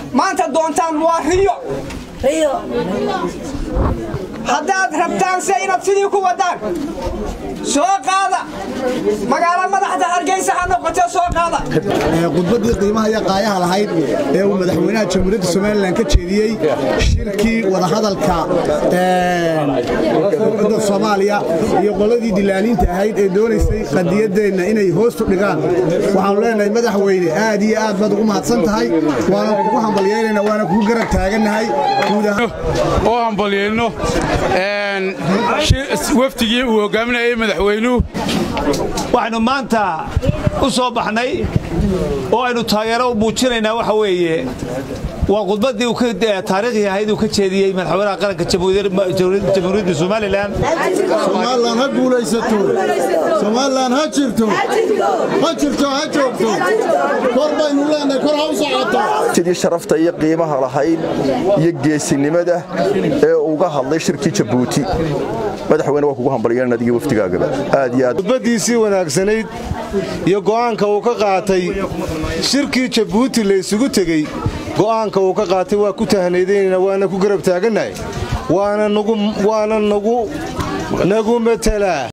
maanta doontaan waa riyo haddaad rabtaan se inaad sidii ku waddaan soo qaada magaalo madaxda hargeysa ha noqotee soo qaada khudbaddii qiimaha iyo qaayaha lahayd ee uu madaxweynaha jamhuuriyadda somalilan ka jeediyey shirkii wadahadalka ummadda soomaaliya iyo qoladii dilaaliinta ahayd ee doonaysay qadiyaddeenna inay hoostu dhigaan waxaanu leenahay madaxweyne aad iyo aad baad ugu mahadsan tahay waana kugu hambalyeynayna waana kugu garab taagannahay oo hambalyeyno wafdigii uu hogaaminayay madaxweynuhu waxaynu maanta u soo baxnay oo aynu taageero u muujinaynaa waxa weeye waa khudbaddii taariikhi ahayd uu ka jeediyey madaxweynaha qaranka jamhuuriyadda somalilan somalilan ha guulaysato somalilan ha jirto ha jirto ha joogto kor baynu leenahay kor ha u socoto sidii sharafta iyo qiimaha lahayd iyo geesinimada ee uga hadlay shirkii jabuuti madaxweyne waa kugu hambalyeena adigii wafdigaagaba aad iyo aad khudbaddiisii wanaagsanayd iyo go'aanka uu ka qaatay shirkii jabuuti la isugu tegey go'aanka uu ka qaatay waa ku tahnaydaynayna waana ku garab taagannahay waana nagu nagu metelaa